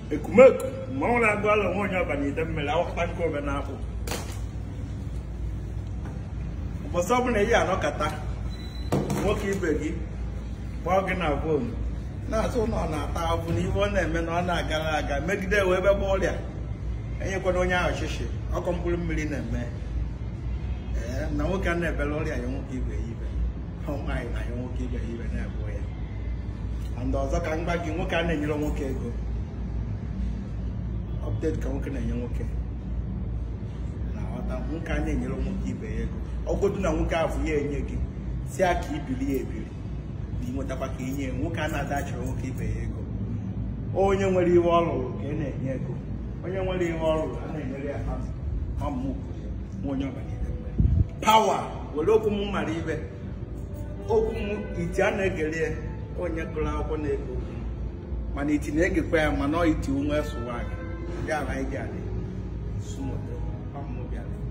ekumeku mmanwụ na-agụ ala nwa onye ọbana ide mmiri awakpa nke obe na-akwụ ụbọchị ọbụla eyi anọkata nwoke ibe gị kpọọ gị na fonu na-asụ na ọ na-ata afụ na ife ọ na-eme na ọ na-agara aga megide wee ebe ọrịa enyekwana onye ahụ shishi ọkọ mkpụrụ mmiri na-eme ee na nwoke a na-ebere ọrịa ya nwoke ibe ya ibe ọ nwaanyị na ya nwoke ibe ya ibe na-ebu ya and ọzọ ka m gwa gị nwoke a na-enyere nwoke ego update ka nwoke na-enye nwoke na-aghọta nwoke a na-enyere nwoke ibe ya ego ọgwụdụ na nwoke ahụ ya enye gị si a ka ibili ya ebili na ịnwetakwa ka inye nwoke a na-adachịrị nwoke ibe ya ego onye nwere ihe ọ lụrụ ka ị na-enye ego onye nwere ihe ọ lụrụ a na-enyere ya azụ ọmụmụ kwuru ya nwa onye ọbanyere pawa were okwu m mara ibe okwu m iti a na-egere ya onye gụrụ akwụkwọ na-ege okwu mana iti na-egekwa ya mana ọ iti onwe sụwa gị ndị ala anyị ga-adị sụmoto ọmụmụ bịara